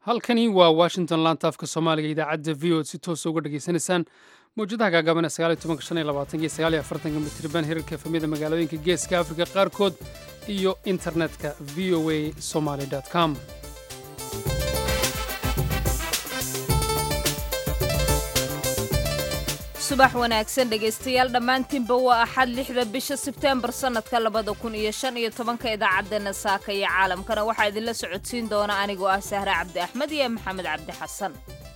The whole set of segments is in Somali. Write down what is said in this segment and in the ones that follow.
halkani waa washington laanta afka soomaaliga idaacadda v o d si toosa uga dhegaysanaysaan mawjadaha gaagaaban mitirban hirarka efamyada magaalooyinka geeska afrika qaarkood iyo internetka v o a somaly com subax wanaagsan dhegaystayaal dhammaantiinba waa axad lixda bisha sebteembar sannadka labada kun iyo shan iyo tobanka idaacaddeenna saaka iyo caalamkana waxaa idinla socodsiin doona anigoo ah sahre cabdi axmed iyo maxamed cabdi xasan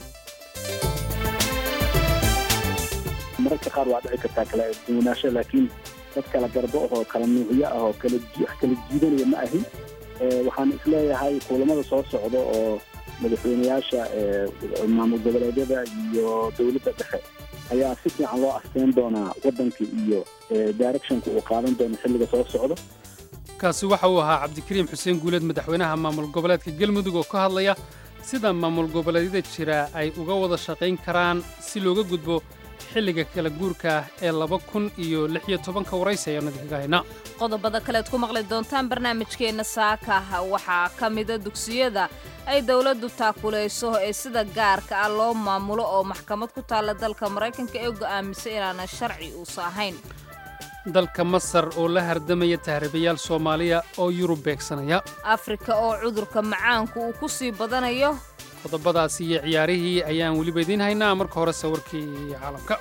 mararka qaar waa dhici kartaa kala duwanaansho laakiin dad kala garbo ahoo kala nuucyo ah oo kala kala jiidanaya ma ahin waxaan isleeyahay kulamada soo socda oo madaxweyneyaasha maamul goboleedyada iyo dowladda dhexe ayaa si fiican loo asteyn doonaa waddanka iyo directionka uu qaadan doono xilliga soo socdo kaasi waxa uu ahaa cabdikariim xuseen guuleed madaxweynaha maamul goboleedka galmudug oo ka hadlaya sida maamul goboleedyada jira ay uga wada shaqayn karaan si looga gudbo xilliga kala guurka ah ee laba kun iyo lix iyo tobanka waraysi ayaanu idinkaga haynaa qodobada kalead ku maqli doontaan barnaamijkeenna saaka waxaa ka mida dugsiyada ay dowladdu taakulayso ee sida gaarka ah loo maamulo oo maxkamad ku taalla dalka maraykanka ee go'aamisay inaana sharci uusa ahayn dalka masar oo la hardamaya tahriibayaal soomaaliya oo yurub beegsanaya afrika oo cudurka macaanku uu ku sii badanayo qodobadaasi iyo ciyaarihii ayaan weliba idiin haynaa marka hore sawirkii caalamka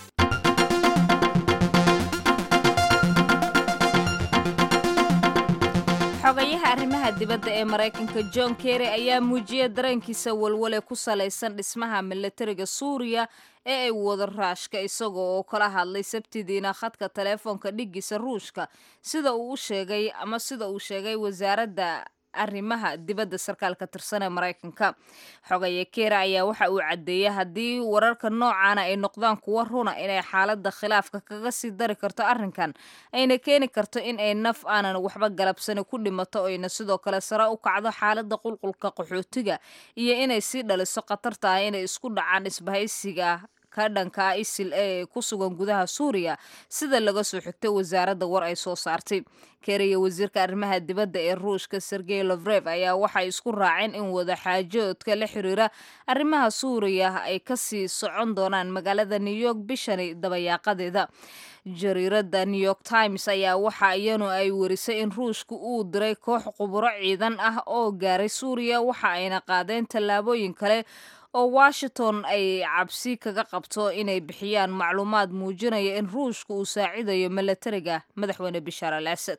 xogayaha arrimaha dibadda ee maraykanka john kerry ayaa muujiyay dareenkiisa walwale ku salaysan dhismaha milatariga suuriya ee ay wada raashka isagoo oo kala hadlay sabtidiina khadka taleefoonka dhiggiisa ruushka sida uu u sheegay ama sida uu sheegay wasaaradda arrimaha dibadda sarkaalka tirsan ee maraykanka xogaye kera ayaa waxa uu caddeeyey haddii wararka noocaana ay noqdaan kuwa runa inay xaaladda khilaafka kaga sii dari karto arrinkan ayna keeni karto in ay naf aanan waxba galabsani ku dhimato ayna sidoo kale sare u kacdo xaaladda qulqulka qaxootiga iyo inay sii dhaliso khatarta ah inay isku dhacaan isbahaysiga ka dhanka isil ee ku sugan gudaha suuriya sida laga soo xigtay wasaaradda war ay soo saartay keriya wasiirka arrimaha dibadda ee ruushka sergey lovrev ayaa waxay isku raaceen in wada xaajoodka la xiriira arrimaha suuriya ay kasii socon doonaan magaalada new york bishani dabayaaqadeeda jariiradda new york times ayaa waxa iyanu ay warisay in ruushka uu diray koox quburo ciidan ah oo gaaray suuriya waxa ayna qaadeen tallaabooyin kale oo washington ay cabsi kaga qabto inay bixiyaan macluumaad muujinaya in ruushka uu saacidayo milatariga madaxweyne bishaar al asad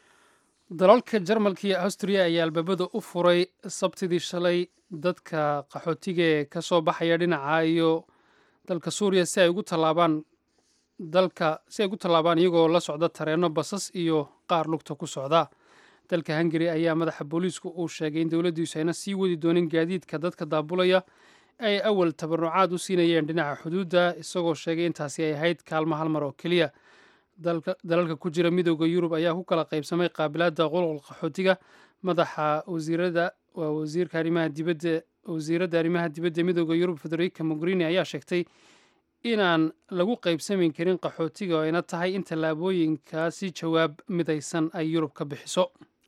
dalalka jarmalka iyo austriya ayaa albaabada u furay sabtidii shalay dadka qaxootiga ee ka soo baxaya dhinaca iyo dalka suuriya si ay ugu tallaabaan dalka si ay ugu tallaabaan iyagoo la socda tareenno basas iyo qaar lugta ku socda dalka hungari ayaa madaxa booliisku uu sheegay in dowladdiisu ayna sii wadi doonin gaadiidka dadka daabulaya ay awal tabarucaad u siinayeen dhinaca xuduudda isagoo sheegay intaasi ay ahayd kaalmo hal mar oo keliya dalalka ku jira midooda yurub ayaa ku kala qaybsamay qaabilaadda qulqul qaxootiga madaxa wasiirada waa wasiirka arrimaha dibadda wasiiradda arrimaha dibadda midooda yurub federica mogherini ayaa sheegtay inaan lagu qaybsamayn karin qaxootiga oo ayna tahay in tallaabooyinkaasi jawaab midaysan ay yurub ka bixiso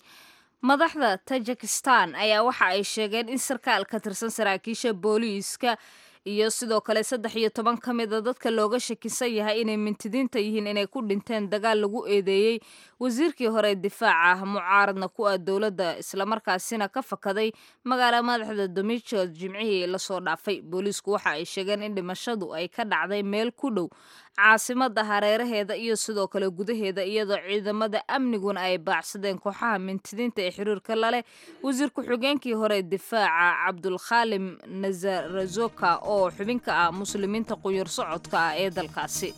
madaxda tajikistan ayaa waxa ay sheegeen in sarkaal ka tirsan saraakiisha booliiska iyo sidoo kale saddex iyo toban ka mida dadka looga shakisan yahay inay mintidiinta yihiin inay ku dhinteen dagaal lagu eedeeyey wasiirkii hore difaaca mucaaradna ku ah dowladda islamarkaasina ka fakaday magaala madaxda domichod jimcihii lasoo dhaafay booliisku waxa ay sheegeen in dhimashadu ay ka dhacday meel ku dhow caasimada hareeraheeda iyo sidoo kale gudaheeda iyadoo ciidamada amniguna ay baacsadeen kooxaha mintidiinta ee xiriirka laleh wasiir ku-xigeenkii hore difaaca cabdulkhaalim nazarazoka oo xubin ka ah muslimiinta quyur socodka ah ee dalkaasi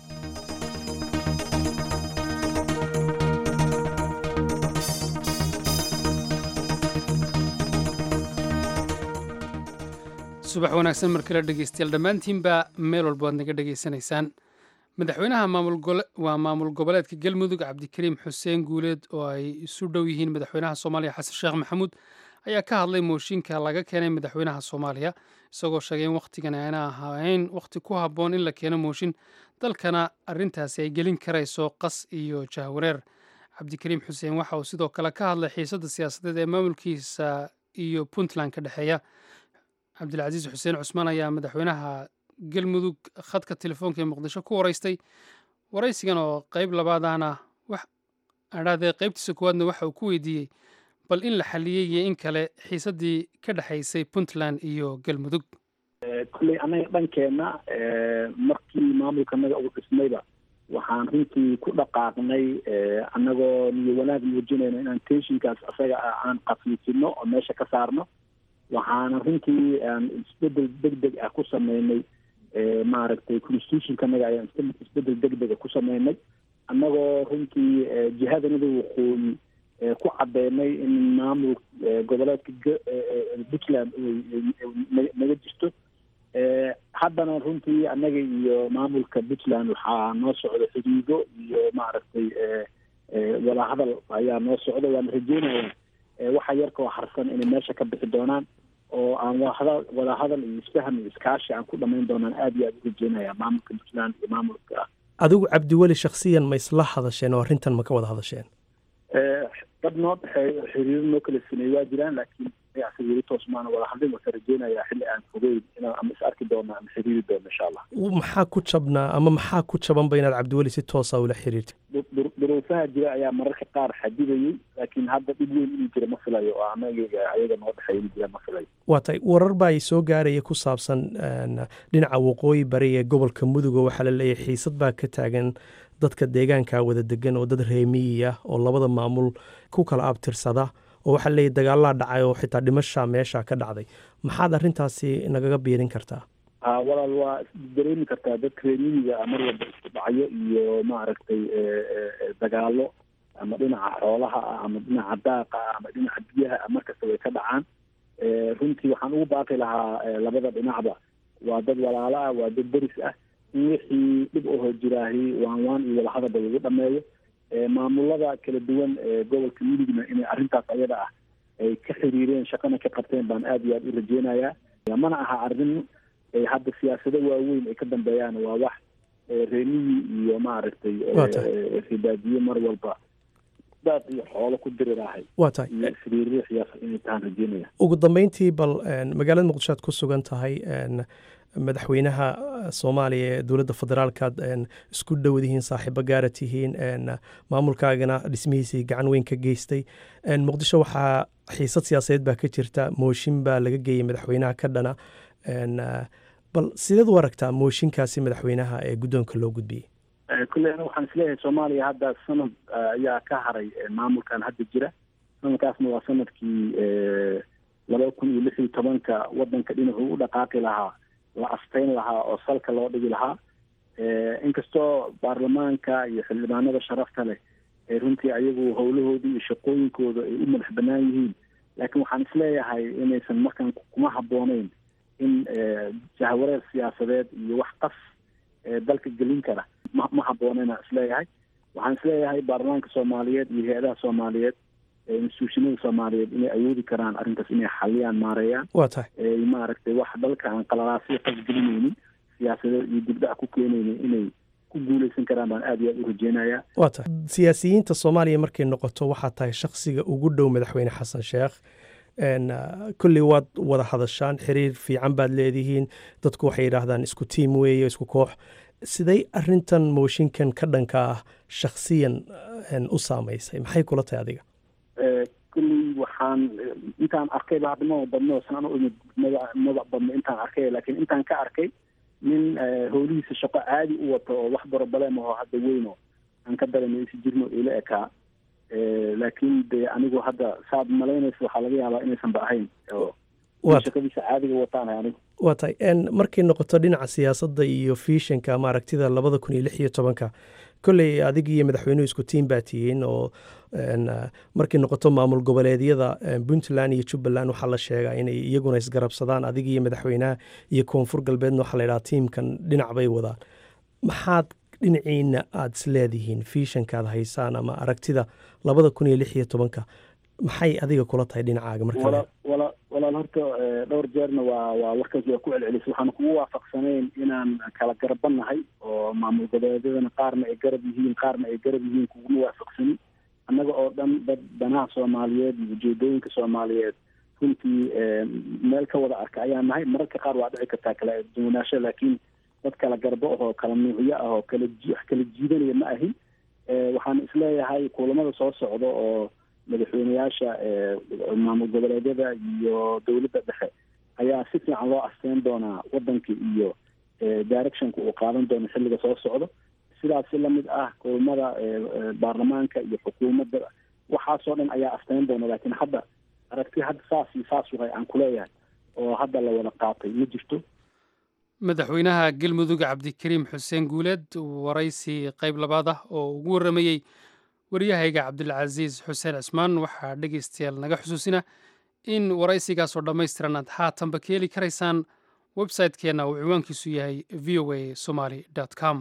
subax wanaagsan markala dhegeystayaal dhammaantiinba meel walba waad naga dhegaysanaysaan madaxweynaha waa maamul goboleedka galmudug cabdikariim xuseen guuleed oo ay isu dhow yihiin madaxweynaha soomaaliya xasan sheekh maxamuud ayaa ka hadlay mooshinka laga keenay madaxweynaha soomaaliya isagoo sheegay in wakhtigan ayna ahayn wakhti ku habboon in la keeno mooshin dalkana arrintaasi ay gelin karayso qas iyo jahwareer cabdikariim xuseen waxa uu sidoo kale ka hadlay xiisadda siyaasadeed ee maamulkiisa iyo puntland ka dhexeeya cabdilcasiis xuseen cusmaan ayaa madaxweynaha galmudug khadka telefoonka ee muqdisho ku waraystay waraysigan oo qayb labaadana wax adhaadee qaybtiisa koowaadna waxa uu ku weydiiyey bal in la xaliyey iyo in kale xiisaddii ka dhexaysay puntland iyo galmudug kolley annaga dhankeenna markii maamulkanaga uu dhismayba waxaan runtii ku dhaqaaqnay annagoo niyo wanaag muujinayno inaan tenshinkaas asaga ah aan qafiifino oo meesha ka saarno waxaana runtii aan isbedel deg deg ah ku sameynay maaragtay constitutionkanaga ayaan isbedel deg dega ku sameynay annagoo runtii jihadanada waqooyi ku cadeynay in maamul goboleedka puntland naga jirto haddana runtii annaga iyo maamulka puntland waxaa noo socda xidhiido iyo maaragtay wadahadal ayaa noo socda waana rajeynaya waxa yarkoo harsan inay meesha ka bixi doonaan oo aan wahada wadahadal iyo isfaham iyo iskaashi aan ku dhamayn doonaan aad iyo aad u rajeynaya maamulka puntland iyo maamulka adigu cabdiweli shaksiyan ma isla hadasheen oo arrintan ma ka wada hadasheen dad noo dhexeeyo xiriiro noo kala sameeyey waa jiraan laakiin mayacsi weli toos maana wada hadlin wasa rajeynayaa xilli aan fogeyn inaan ama is arki doono ama xiriiri doono insha allah maxaa ku jabnaa ama maxaa ku jabanba inaad cabdiweli si toosa ula xiriirtay duruufaha jira ayaa mararka qaar xadidayey laakiin hadda dhib weyn inuu jira ma filayo oo anaga ayaga noo dhexeeya inuu jira ma filayo waa tay warar baa ay soo gaaraya ku saabsan dhinaca waqooyi bari ee gobolka mudug oo waxaa la leeyahay xiisad baa ka taagan dadka deegaanka wada degan oo dad reemiyi ah oo labada maamul ku kala abtirsada oo waxaa leeyahy dagaalaa dhacay oo xitaa dhimasha meesha ka dhacday maxaad arrintaasi nagaga biirin kartaa walaal waa dareemi kartaa dadka reemiyiga mar walba isku dhacyo iyo maaragtay dagaalo ama dhinaca xoolaha ah ama dhinaca daaqa ah ama dhinaca biyaha ah markasta way ka dhacaan runtii waxaan ugu baaqi lahaa labada dhinacba waa dad walaalo ah waa dad deris ah in wixii dhib ahoo jiraahi waan waan iyo wadahadalba lagu dhameeyo maamulada kala duwan ee gobolka midigna inay arrintaas ayada ah ay ka xiriireen shaqana ka qabteen baan aad iyo aad u rajeynayaa mana aha arrin hadda siyaasado waaweyn ay ka dambeeyaan waa wax reemiyi iyo maaragtay ribaadiye mar walba daad iyo xoolo ku diriraahay waa tahay iyo isriiriixyaas inay tahaan rajeynaya ugu dambeyntii bal magaalada muqdisho aad ku sugan tahay madaxweynaha soomaaliya ee dowladda federaalkaad isku dhowdihiin saaxiibo gaara tihiin maamulkaagana dhismihiisii gacan weyn ka geystay muqdisho waxaa xiisad siyaasadeed baa ka jirta mooshin baa laga geeyey madaxweynaha ka dhana bal sideed u aragtaa mooshinkaasi madaxweynaha ee guddoonka loo gudbiyey kulle aniga waxaan isleeyahay soomaaliya hadda sanad ayaa ka haray maamulkan hadda jira sanadkaasna waa sanadkii laba kun iyo lix iyo tobanka wadanka dhinacuu u dhaqaaqi lahaa la asteyn lahaa oo salka loo dhigi lahaa inkastoo baarlamaanka iyo xildhibaanada sharafta leh ee runtii ayagu howlahoodii iyo shaqooyinkooda ay u madax banaan yihiin laakiin waxaan isleeyahay inaysan markaan kuma habbooneyn in jahwareer siyaasadeed iyo wax qas dalka gelin kara ma ma habbooneyna isleeyahay waxaan isleeyahay baarlamaanka soomaaliyeed iyo hay-adaha soomaaliyeed instituushinada soomaaliyeed inay awoodi karaan arrintaas inay xaliyaan maareeyaan waa tahay maaragtay wax dalka aan qalalaasyo qasgelinaynin siyaasadeed iyo dibdhac ku keenaynin inay ku guuleysan karaan baan aad iyo aad u rajeynayaa waa tahay siyaasiyiinta soomaaliya markay noqoto waxaa tahay shaksiga ugu dhow madaxweyne xasan sheekh kolley waad wada hadashaan xiriir fiican baad leedihiin dadku waxay yidhaahdaan isku tiim weeye isku koox siday arintan mooshinkan ka dhanka ah shaksiyan u saamaysay maxay kula tahay adiga kulley waxaan intaan arkay ba hadda maba badno sanano imid mada mada badno intaan arkay laakiin intaan ka arkay nin howlihiisa shaqo caadi u wato oo wax borobalem aho hadda weyno aan ka daremaysi jirno ila ekaa laakiin de anigu hadda saad malaynaysa waxaa laga yaabaa inaysan ba ahayn oo shaqadiisa caadiga wataanahay anigu waa tahay markay noqoto dhinaca siyaasadda iyo fiishanka ama aragtida labada kun iyo lix iyo tobanka kolley adig iyo madaxweynuhu isku tiim baa tihiin oo markay noqoto maamul goboleedyada puntland iyo jubbaland waxaa la sheegaa inay iyaguna isgarabsadaan adig iyo madaxweynaha iyo koonfur galbeedna waxaa la yidhaha tiimkan dhinac bay wadaan maxaad dhinaciina aada isleedihiin fiishankaad haysaan ama aragtida labada kun iyo lix iyo tobanka maxay adiga kula tahay dhinacaaga marka wala walaal horta dhowr jeerna waa waa warkaas waa ku celcelisay waxaan kugu waafaqsanayn inaan kala garabanahay oo maamul goboleedyadana qaarna ay garab yihiin qaarna ay garab yihiin kuguma waafaqsanin annaga oo dhan dad danaha soomaaliyeed iyo ujeedooyinka soomaaliyeed runtii meel ka wada arka ayaan nahay mararka qaar waa dhici kartaa kala duwanaansho laakiin dad kala garbo ahoo kala nuucyo ah oo kala wax kala jiidanaya ma ahin waxaan isleeyahay kulamada soo socda oo madaxweyneyaasha maamul goboleedyada iyo dowladda dhexe ayaa si fiican loo asteyn doonaa wadanka iyo directionka uu qaadan doono xilliga soo socdo sidaas si lamid ah kulamada baarlamaanka iyo xukuumadda waxaasoo dhan ayaa asteyn doona laakiin hadda aragti hadda saas iyo saas waay aan kuleeyahay oo hadda la wada qaatay ma jirto madaxweynaha galmudug cabdikariim xuseen guuleed waraysi qayb labaad ah oo ugu warramayey waryahayga cabdilcasiis xuseen cismaan waxaa dhegaystayaal naga xusuusina in waraysigaasoo dhammaystiran aad haatanba ka heli karaysaan website-keenna uu ciwaankiisu yahay v o a somaly com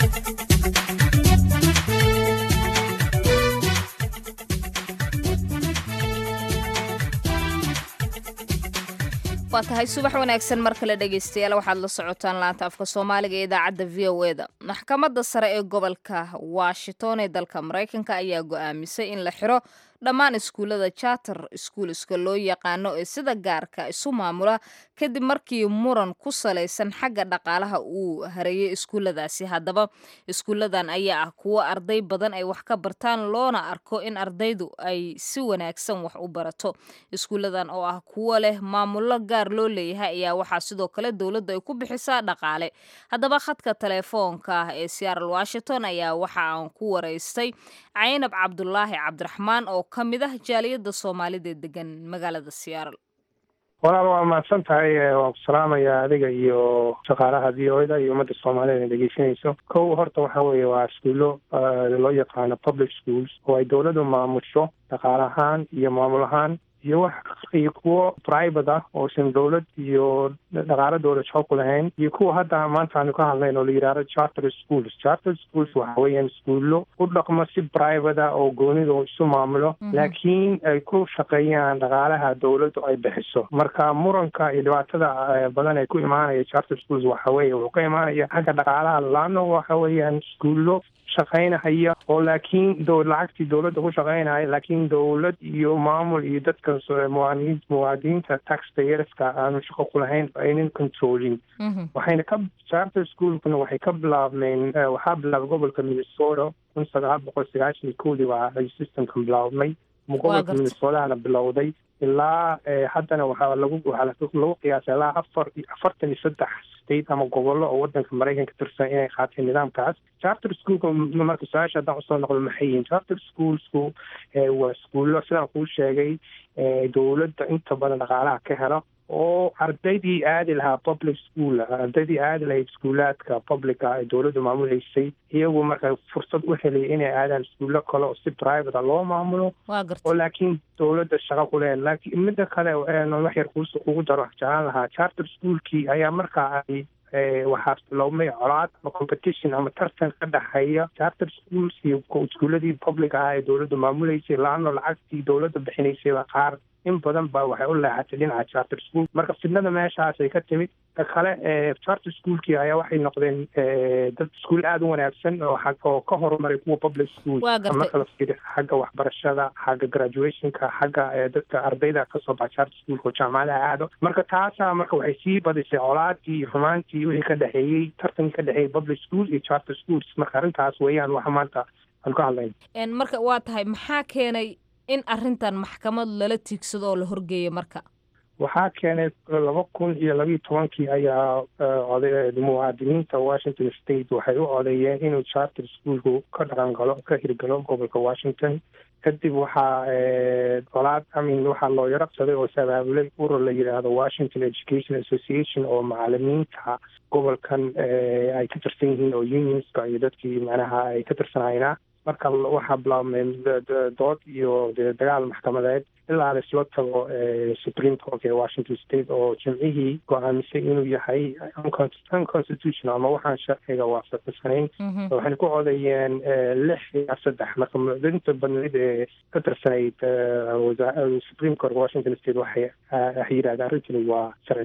waa tahay subax wanaagsan mar kale dhegaystayaal waxaad la socotaan laanta afka soomaaliga ee idaacadda v o eda maxkamadda sare ee gobolka washington ee dalka maraykanka ayaa go-aamisay in la xiro dhammaan iskuullada charter iskuuliska loo yaqaano ee sida gaarka isu maamula kadib markii muran ku salaysan xagga dhaqaalaha uu hareeyay iskuulladaasi haddaba iskuulladan ayaa ah kuwo arday badan ay wax ka bartaan loona arko in ardaydu ay si wanaagsan wax u barato iskuulladan oo ah kuwo leh maamullo gaar loo leeyahay ayaa waxaa sidoo kale dowladda ay ku bixisaa dhaqaale haddaba khadka telefoonka ah ee seattle washington ayaa waxa aan ku waraystay caynab cabdulaahi cabdiraxmaan oo ka mid ah jaaliyadda soomaalida ee degan magaalada seattle walaal waa mahadsan tahay waan ku salaamayaa adiga iyo shaqaalaha v o da iyo ummadda soomaalida dhegeysanayso kow horta waxa weeye waa iskuullo loo yaqaano public schools oo ay dowladdu maamusho dhaqaale ahaan iyo maamul ahaan iyo wax iyo kuwo private ah oosan dowlad iyo dhaqaalo dowlad shaqo ku lahayn iyo kuwa hadda maanta aanu ka hadlayn oo la yidhahdo charter schools charter schools waxa weeyaan iskuullo u dhaqmo si private ah oo goonida oo isu maamulo laakiin ay ku shaqeeyaan dhaqaalaha dowladdu ay bixiso marka muranka iyo dhibaatada badan ee ku imaanaya charter schools waxa weeye wuxuu ka imaanaya xagga dhaqaalaha laano waxa weeyaan iskuullo shaqaynahaya oo laakiin lacagtii dowladda ku shaqaynaya laakiin dowlad iyo maamul iyo dadka muwaadiniin muwaadiniinta taxpayerska aanu shaqo ku lahayn aynan controlin waxayna ka charter schoolkuna waxay ka bilaabmeen waxaa bilaabay gobolka minnesota kun sagaal boqol sagaashan iyo kowdii waa ay systemkan bilaabmay gobolka minnesotahana bilowday ilaa haddana waxaa lagu waxaa lagu qiyaasay ilaa afar afartan iyo saddex state ama gobollo oo wadanka maraykanka tirsan inay qaateen nidaamkaas charter schoolka marka su-aasha haddaan usoo noqdo maxay yihiin charter schoolsku waa iskuullo sidaan kuu sheegay dowladda inta badan dhaqaalaha ka helo oo ardaydii aadi lahaa public school ardaydii aadi lahayd iskuulaadka publica ee dowladdu maamuleysay iyagu marka fursad u helay inay aadaan iskuullo kale oo si private loo maamulo oo laakiin dowladda shaqo ku leen laakiin midda kale wax yar kuus kugu daro jeclaan lahaa charter schoolkii ayaa markaa ay waxaa biloobmay colaad ama competition ama tartan ka dhexeeya charter schools iyo iskuuladii public ah ee dowladdu maamuleysay laano lacagtii dowladda bixinaysayba qaar in badan ba waxay u leexatay dhinaca charter school marka fidnada meeshaasay ka timid ta kale charter schoolkii ayaa waxay noqdeen dad iskuul aada u wanaagsan oo oo ka horumaray kuwa public school marka la fiiriyo xagga waxbarashada xagga graduationka xagga dadka ardayda kasoo baxa charter schoolka oo jaamacadaha aado marka taasaa marka waxay sii badisay colaadii iyo xumaantii wixii ka dhexeeyey tartankii ka dhexeeyey public school iyo charter schools marka arrintaas weeyaan waxa maanta aan ka hadlayna marka waa tahay maxaa keenay in arrintan maxkamad lala tiigsado oo la horgeeyo marka waxaa keenay laba kun iyo labiiyo tobankii ayaa oday muwaadiniinta washington state waxay u codeeyeen inuu charter schoolku ka dhaqan galo ka hirgalo gobolka washington kadib waxaa colaad amin waxaa loo yaraqsaday oo sabaabulay urur la yidhaahdo washington education association oo macalimiinta gobolkan ay ka tirsan yihiin oo unionska iyo dadkii macnaha ay ka tirsanayna marka waxaa bilaabmeen dood iyo dagaal maxkamadeed ilaa laisla tago supreme court ee washington state oo jimcihii go-aamisay inuu yahay unconstitutional ama waxaan sharciga waafaqsanayn waxayna ku codeeyeen lix ilaa saddex marka mucdinta badneyd ee ka tirsanayd supreme court washington state waxay waxay yidhahdeen arrintani waa sharci daro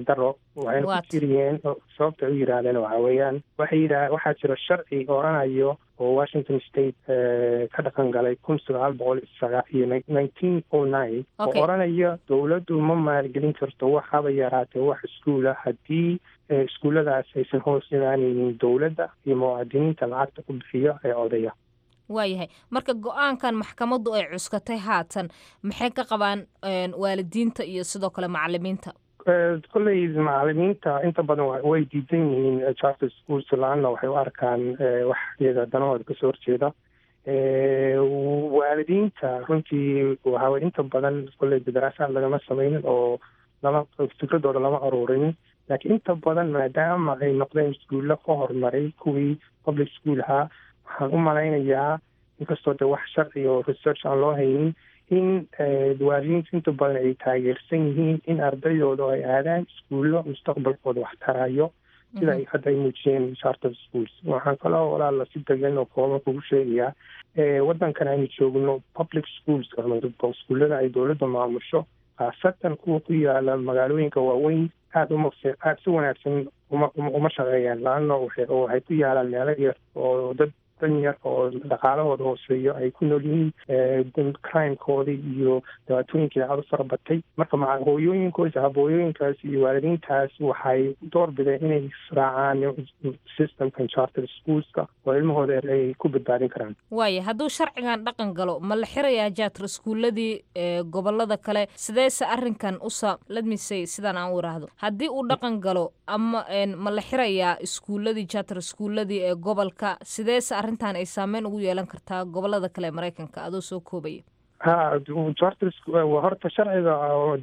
waxayna ku jiriyeen sababta ay u yidhaahdeen waxa weeyaan waxay yidhaah waxaa jira sharci oranayo oo washington state ka dhaqan galay kun sagaal boqol iyo nineteen o nine oo oranaya dowladdu ma maalgelin karto wax haba yaraatee wax iskuula haddii iskuulladaas aysan hoos imaanaynin dowladda iyo muwaadiniinta lacagta ku bixiyo ee odaya waayahay marka go-aankan maxkamaddu ay cuskatay haatan maxay ka qabaan waalidiinta iyo sidoo kale macalimiinta kolley macalimiinta inta badan way diidan yihiin charter schools laanna waxay u arkaan wax iyaga danahooda kasoo horjeeda waalidiinta runtii waxawey inta badan kolley daraasaad lagama sameynin oo lama fikradooda lama aruurinin laakiin inta badan maadaama ay noqdeen iskuulla ka horumaray kuwii public school ahaa waxaan u malaynayaa inkastoo de wax sharci oo research aan loo haynin in waalidiinta inta badan ay taageersan yihiin in ardaydooda ay aadaan iskuullo mustaqbalkooda wax tarayo sida ay hadda ay muujiyeen charter schools waxaan kaloo walaala si degan oo kooban kugu sheegayaa waddankan aynu joogno public schools iskuullada ay dowladda maamusho khaasatan kuwa ku yaala magaalooyinka waaweyn aada uma aada si wanaagsan uma uma shaqeeyaan laanna waxay ku yaalaan meelo yar oo dad dan yar oo dhaqaalahooda hooseeyo ay ku nool yihiin crimekoodii iyo dhibaatooyinkii aada u fara batay marka maa hooyooyinkoos habooyooyinkaas iyo waalidiintaas waxay door bideen inay israacaan systemkan charter schoolska oo ilmahooda ay ku badbaadin karaan waaya hadduu sharcigan dhaqan galo ma la xirayaa jaatar iskuuladii gobolada kale sideese arrinkan usa ladmisay sidaan aan u iraahdo haddii uu dhaqan galo ama ma la xirayaa iskuuladii jaatar iskuuladii ee gobolka sideese arrintan ay saameyn ugu yeelan kartaa gobolada kale ee maraykanka adoo soo koobaya ha charter horta sharciga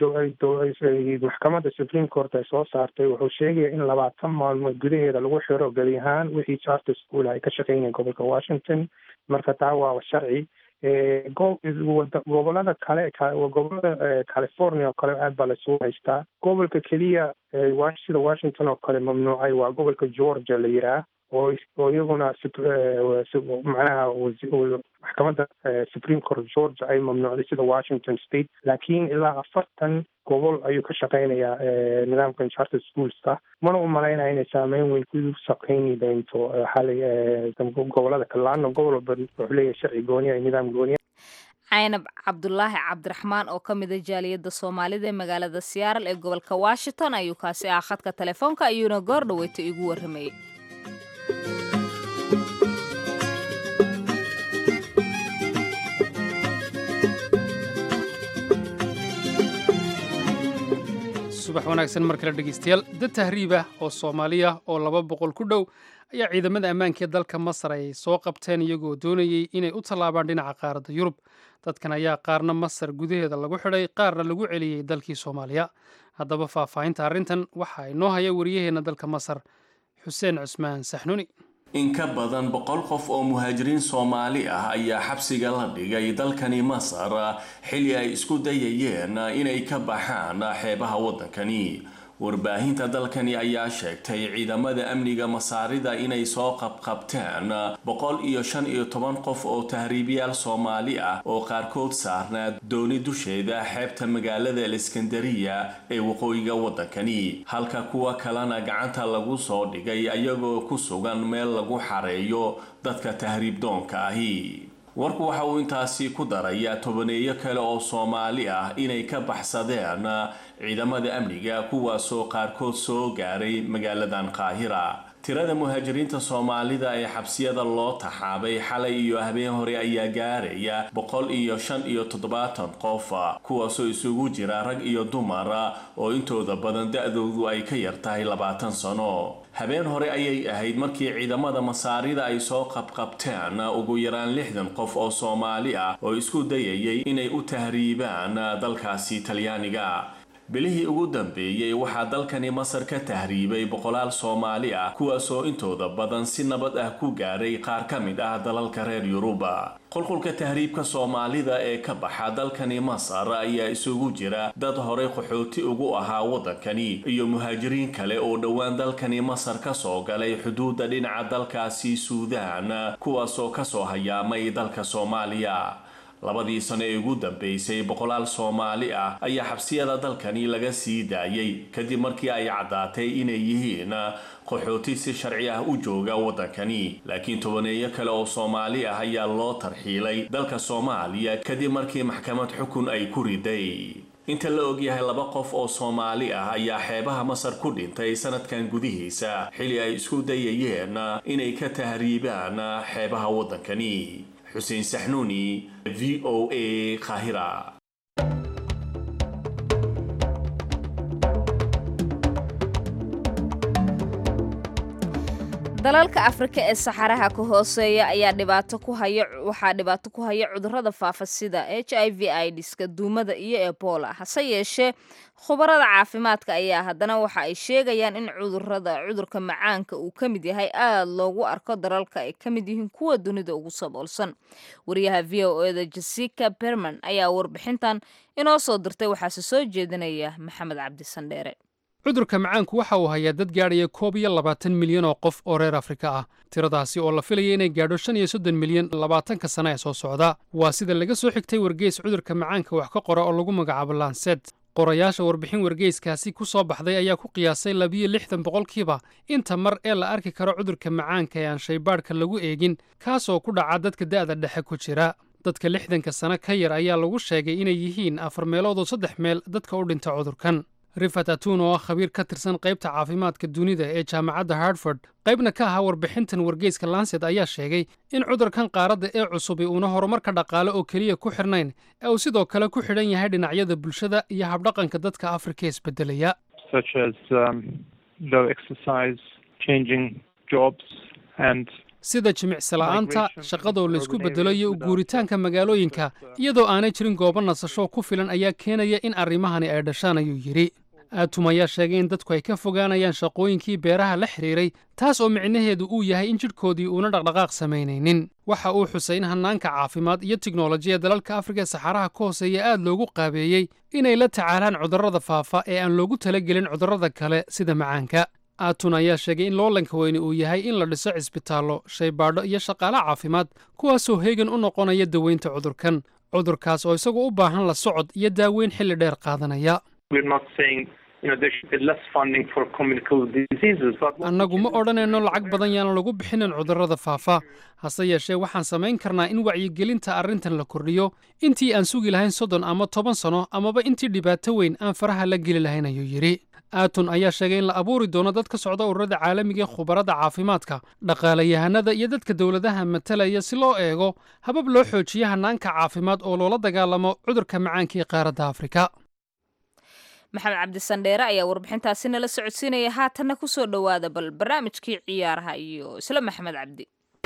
maxkamadda supreme court ay soo saartay wuxuu sheegaya in labaatan maalmood gudaheeda lagu xiro gebi ahaan wixii charter school ay ka shaqeynayeen gobolka washington marka taa waa sharci gobolada kale gobolada california oo kale aad baa laisugu haystaa gobolka keliya sida washington oo kale mamnuucay waa gobolka georgia la yiraa oo oo iyaguna macnaha maxkamadda supreme court georgia ay mamnuucday sida washington state laakiin ilaa afartan gobol ayuu ka shaqeynayaa nidaamkan charter schoolska mana u malaynaya inay saameyn weyn ku shaqeyni doonto xalay gobolada kale laana gobol walba wuxuu leeyahay sharci gooniya iyo nidaam gooniya caynab cabdulaahi cabdiraxmaan oo ka mida jaaliyadda soomaalida ee magaalada siyaaral ee gobolka washington ayuu kaasi ah khadka telefoonka ayuuna goor dhaweyta igu warramayay subax wanaagsan mar kale dhegeystayaal dad tahriibah oo soomaaliya oo laba boqol ku dhow ayaa ciidamada ammaanka ee dalka masar ay soo qabteen iyagoo doonayey inay u tallaabaan dhinaca qaaradda yurub dadkan ayaa qaarna masar gudaheeda lagu xidhay qaarna lagu celiyey dalkii soomaaliya haddaba faahfaahinta arrintan waxaa inoo haya wariyaheenna dalka masar xuseen cusmaan saxnuni in ka badan boqol qof oo muhaajiriin soomaali ah ayaa xabsiga la dhigay dalkani masar xilli ay isku dayayeen inay ka baxaan xeebaha waddankani warbaahinta dalkani ayaa sheegtay ciidamada amniga masaarida inay soo qabqabteen boqol iyo shan iyo toban qof oo tahriibiyaal soomaali ah oo qaarkood saarnaa dooni dusheeda xeebta magaalada aleskandariya ee waqooyiga waddankani halka kuwa kalena gacanta lagu soo dhigay ayagoo ku sugan meel lagu xareeyo dadka tahriib doonka ahi warku waxa uu intaasi ku darayaa tobaneeyo kale oo soomaali ah inay ka baxsadeen ciidamada amniga kuwaasoo qaarkood soo gaaray magaaladan qaahira tirada muhaajiriinta soomaalida ee xabsiyada loo taxaabay xalay iyo habeen hore ayaa gaaraya boqol iyo shan iyo toddobaatan qof kuwaasoo isugu jira rag iyo dumar oo intooda badan da-doodu ay ka yar tahay labaatan sano habeen hore ayay ahayd markii ciidamada masaarida ay soo qabqabteen ugu yaraan lixdan qof oo soomaali ah oo isku dayayay inay u tahriibaan dalkaasi talyaaniga bilihii ugu dambeeyey waxaa dalkani masar ka tahriibay boqolaal soomaali ah kuwaasoo intooda badan si nabad ah ku gaaray qaar ka mid ah dalalka reer yuruba qulqulka tahriibka soomaalida ee ka baxa dalkani masar ayaa isugu jira dad horey qaxooti ugu ahaa waddankani iyo muhaajiriin kale oo dhowaan dalkani masar ka soo galay xuduudda dhinaca dalkaasi suudaan kuwaasoo kasoo hayaamay dalka soomaaliya labadii sano ee ugu dambeysay boqolaal soomaali ah ayaa xabsiyada dalkani laga sii daayay kadib markii ay caddaatay inay yihiin qaxooti si sharci ah u jooga waddankani laakiin tobaneeyo kale oo soomaali ah ayaa loo tarxiilay dalka soomaaliya kadib markii maxkamad xukun ay ku riday inta la ogyahay laba qof oo soomaali ah ayaa xeebaha masar ku dhintay sanadkan gudihiisa xili ay isku dayayeen inay ka tahriibaan xeebaha waddankani xuseen saxnuuni v o a qaahira dalalka afrika ee saxaraha ka hooseeya ayaa dhibaato ku haya waxaa dhibaato ku haya cudurrada faafa sida h i v idiska duumada iyo ebola hase yeeshee khubarada caafimaadka ayaa haddana waxa ay sheegayaan in cudurrada cudurka macaanka uu ka mid yahay aada loogu arko dalalka ay ka mid yihiin kuwa dunida ugu saboolsan wariyaha v o eda jessica berman ayaa warbixintan inoo soo dirtay waxaase soo jeedinaya maxamed cabdi sandheere cudurka macaanku waxa uu hayaa dad gaadhaya koob iyo labaatan milyan oo qof oo reer afrika ah tiradaasi oo la filaya inay gaadho shan iyo soddon milyan labaatanka sana ee soo socda waa sida laga soo xigtay wargeys cudurka macaanka wax ka qora oo lagu magacaabo laanset qorayaasha warbixin wargeyskaasi ku soo baxday ayaa ku qiyaasay labiyo lixdan boqolkiiba inta mar ee la arki karo cudurka macaanka ee aan shaybaadhka lagu eegin kaasoo ku dhaca dadka da'da dhexe ku jira dadka lixdanka sano ka yar ayaa lagu sheegay inay yihiin afar meelood oo saddex meel dadka u dhinta cudurkan rifat atun oo ah khabiir ka tirsan qaybta caafimaadka dunida ee jaamacadda hartford qaybna ka ahaa warbixintan wargeyska lancet ayaa sheegay in cudurkan qaaradda ee cusubi uuna horumarka dhaqaale oo keliya ku xidhnayn ee uu sidoo kale ku xidhan yahay dhinacyada bulshada iyo habdhaqanka dadka afrika isbedelaya sida jimicsila'aanta shaqadoo laysku beddelo iyo u guuritaanka magaalooyinka iyadoo aanay jirin goobo nasasho ku filan ayaa keenaya in arrimahani ay dhashaan ayuu yidhi aatum ayaa sheegay in dadku ay ka fogaanayaan shaqooyinkii beeraha la xidhiiray taas oo micnaheedu uu yahay in jidhkoodii uuna dhaqdhaqaaq samaynaynin waxa uu xusay in hannaanka caafimaad iyo tiknolojiya dalalka afrika ee saxaraha ka hooseeya aad loogu qaabeeyey inay la tacaalaan cudurrada faafa ee aan loogu talagelin cudurrada kale sida macaanka aatun ayaa sheegay in loolanka weyne uu yahay in la dhiso cisbitaallo shaybaadho iyo shaqaale caafimaad kuwaasoo heegan u noqonaya daweynta cudurkan cudurkaas oo isagu u baahan la socod iyo daaweyn xilli dheer qaadanaya annagu ma odhanayno lacag badan yaan lagu bixinin cudurrada faafa hase yeeshee waxaan samayn karnaa in wacyigelinta arrintan la kordhiyo intii aan sugi lahayn soddon ama toban sano amaba intii dhibaato weyn aan faraha la geli lahayn ayuu yidhi aatun ayaa sheegay in la abuuri doono dad ka socda ururada caalamiga ee khubarada caafimaadka dhaqaalayahanada iyo dadka dowladaha matalaya si loo eego habab loo xoojiyo hannaanka caafimaad oo loola dagaalamo cudurka macaanka ee qaaradda afrika maxamed cabdisandheere ayaa warbixintaasi nala socodsiinaya haatanna ku soo dhowaada bal barnaamijkii ciyaaraha iyo isla maxamed cabdi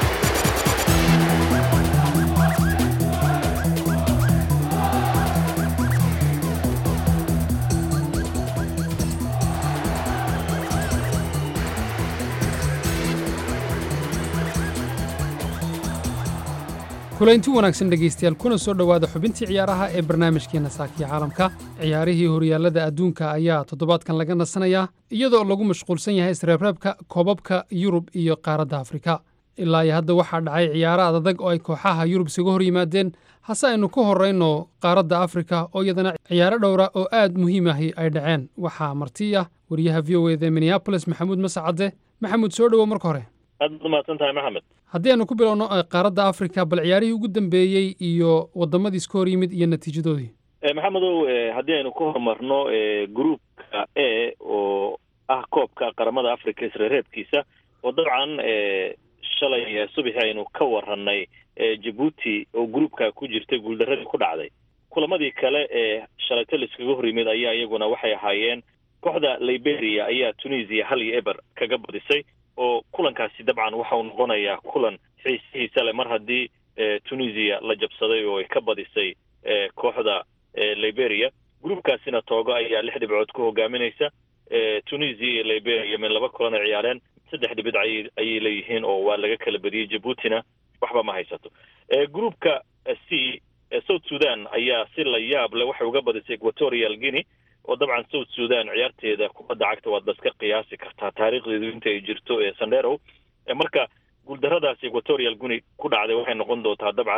kulaynti wanaagsan dhegaystayaal kuna soo dhowaada xubintii ciyaaraha ee barnaamijkeenna saakiya caalamka ciyaarihii horyaallada adduunka ayaa toddobaadkan laga nasanayaa iyadoo lagu mashquulsan yahay isreebreebka koobabka yurub iyo qaaradda afrika ilaa iyo hadda waxaa dhacay ciyaaro adadag oo ay kooxaha yurub isaga hor yimaadeen hase aynu ku horrayno qaaradda afrika oo iyadana ciyaaro dhowra oo aad muhiim ahi ay dhaceen waxaa marti ah wariyaha v o eda minneabolis maxamuud masacadde maxamuud soo dhowow marka hore aad baad umahadsan tahay maxamed haddii aynu ku bilowno qaaradda afrika bal ciyaarihii ugu dambeeyey iyo waddamadii iska hor yimid iyo natiijadoodii maxamedow haddii aynu ku horumarno groupka a oo ah koobka qaramada africa isreereebkiisa oo dabcan shalay subaxi aynu ka warranay jabuuti oo groupka ku jirtay guuldaradii ku dhacday kulamadii kale ee shalayto laiskaga hor yimid ayaa iyaguna waxay ahaayeen kooxda liberia ayaa tunisia hal iyo eber kaga badisay oo kulankaasi dabcan waxa uu noqonayaa kulan xiisihiisa leh mar haddii tunisia la jabsaday oo ay ka badisay kooxda liberia groupkaasina toogo ayaa lix dhibcood ku hogaaminaysa tunisia iyo liberia min laba kulan ay ciyaareen saddex dhibid ay ayay leeyihiin oo waa laga kala badiyey jabuutina waxba ma haysato groupka c south sudan ayaa si la yaab leh waxay uga badisay equatorial guinea oo dabcan south sudan ciyaarteeda kubadda cagta waad baska qiyaasi kartaa taariikhdeedu inta ay jirto ee sandero marka guuldaradaasi equatorial guinea ku dhacday waxay noqon doontaa dabcan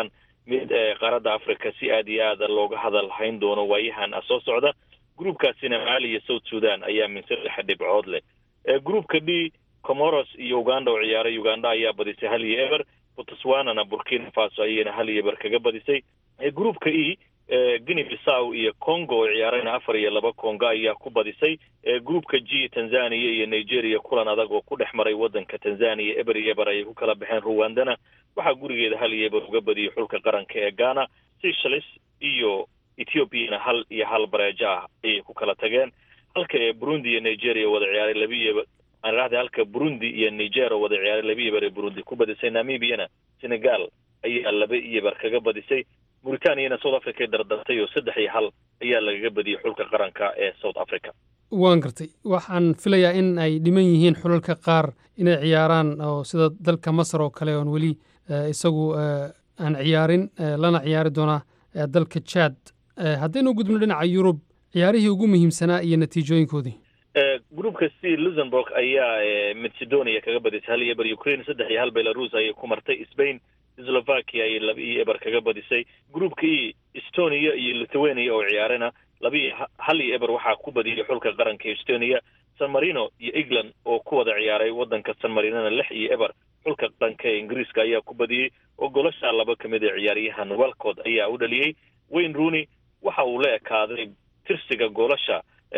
mid qaaradda africa si aad iyo aada looga hadal hayn doono waayahan soo socda groupkaasina maali iyo south sudan ayaa min saddex dhibcood leh groupka d comoros iyo uganda oo ciyaaray uganda ayaa badisay hal iyo eber botswanana burkina faso ayayna hal iyo eber kaga badisay groupka e guinea bissaw iyo congo oo ciyaarayna afar iyo laba congo ayaa ku badisay groupka g tanzania iyo nigeria kulan adag oo ku dhex maray waddanka tanzania eber iyo eber ayay ku kala baxeen ruwandana waxaa gurigeeda hal iyo eber uga badiyay xulka qaranka ee ghana seychelles iyo ethiopiana hal iyo hal bareejo ah ayay ku kala tageen halka ee burundi iyo nigeria wada ciyaaray laba iyo eber aan idhahday halka burundi iyo niger oo wada ciyaaray laba iyo eber ee burundi ku badisay namibiana senegal ayaa laba iyo eber kaga badisay mauritaniana south africa dardartay oo saddex iyo hal ayaa lagaga badiyey xulka qaranka ee south africa waan gartay waxaan filayaa in ay dhiman yihiin xulalka qaar inay ciyaaraan oo sida dalka masar oo kale oon weli isagu aan ciyaarin lana ciyaari doonaa dalka jad haddaynu gudubno dhinaca yurub ciyaarihii ugu muhiimsanaa iyo natiijooyinkoodii groupka c luxemburg ayaa macedonia kaga badisay hal iyo eber ukraine saddex iyo hal belarus ayay ku martay spain slovakia ayay laba iyo eber kaga badisay groupka e estonia iyo lithuania oo ciyaarana laba iyo hal iyo eber waxaa ku badiyay xulka qaranka estonia san marino iyo england oo ku wada ciyaaray waddanka san marinona lix iyo eber xulka qaranka ee ingiriiska ayaa ku badiyey oo golashaa laba ka mid a ciyaaryahan walcod ayaa u dhaliyey wayne rooney waxa uu la ekaaday tirsiga goolasha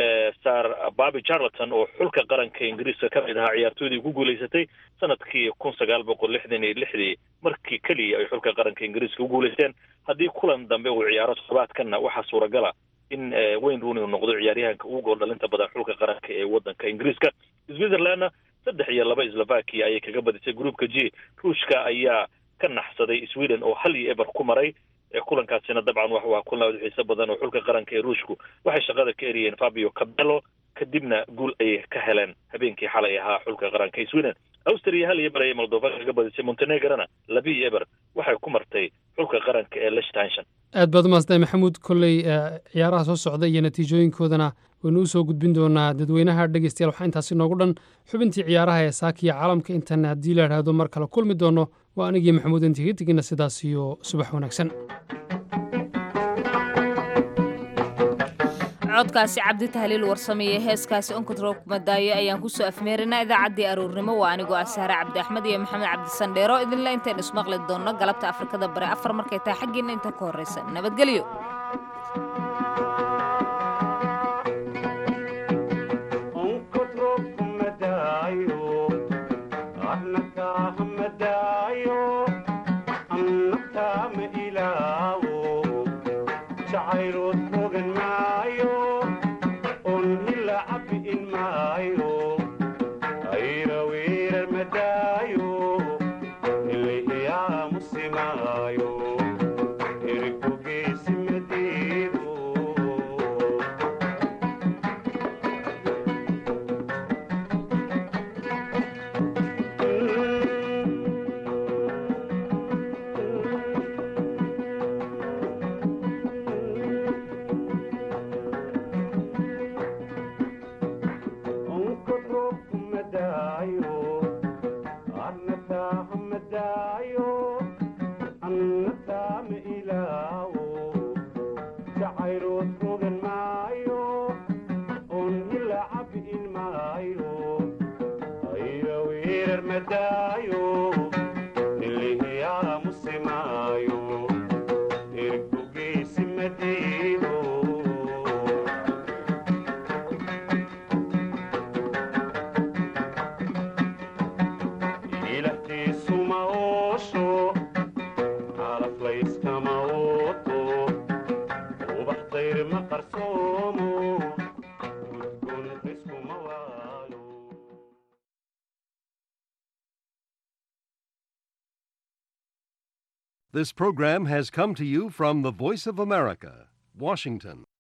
sar babi charleton oo xulka qaranka ingiriiska ka mid ahaa ciyaartooydii ku guulaysatay sanadkii kun sagaal boqol lixdan iyo lixdii markii keliya ay xulka qaranka ingiriiska u guulaysteen haddii kulan dambe uu ciyaaro toddobaadkanna waxaa suuragala in wayne rooney uu noqdo ciyaaryahanka ugu gool dhalinta badan xulka qaranka ee waddanka ingiriiska switzerlandna saddex iyo laba slovakia ayay kaga badisay groupka g ruushka ayaa ka naxsaday sweden oo hal iyo eber ku maray kulankaasina dabcan wax waa kulan aad u xiiso badan oo xulka qaranka ee ruushku waxay shaqada ka eriyeen fabio cabello kadibna guul ayay ka heleen habeenkii xalay ahaa xulka qaranka ee sweden austria hal iyo eber ayay moldova kaga badisay montenegrona laba iyo eber waxay ku martay xulka qaranka ee lichtenshon aad baad umaasday maxamuud kolley ciyaaraha soo socda iyo natiijooyinkoodana waynu u soo gudbin doonaa dadweynaha dhegeystayaal waxaa intaasi noogu dhan xubintii ciyaaraha ee saakiya caalamka intan haddii la idhaahdo mar kale kulmi doono waa anigii maxamuud intiga tegina sidaas iyo subax wanaagsan codkaasi cabdi tahliil warsameeye heeskaasi onkotroog madaayo ayaan ku soo afmeerinaa idaacaddii aroornimo waa anigoo ah sahre cabdi axmed iyo maxamed cabdisandheero idinle intayn ismaqli doonno galabta afrikada bare afar markay tahay xaggiinna inta ka horraysa nabadgelyo This program has come to you from the Voice of America, Washington.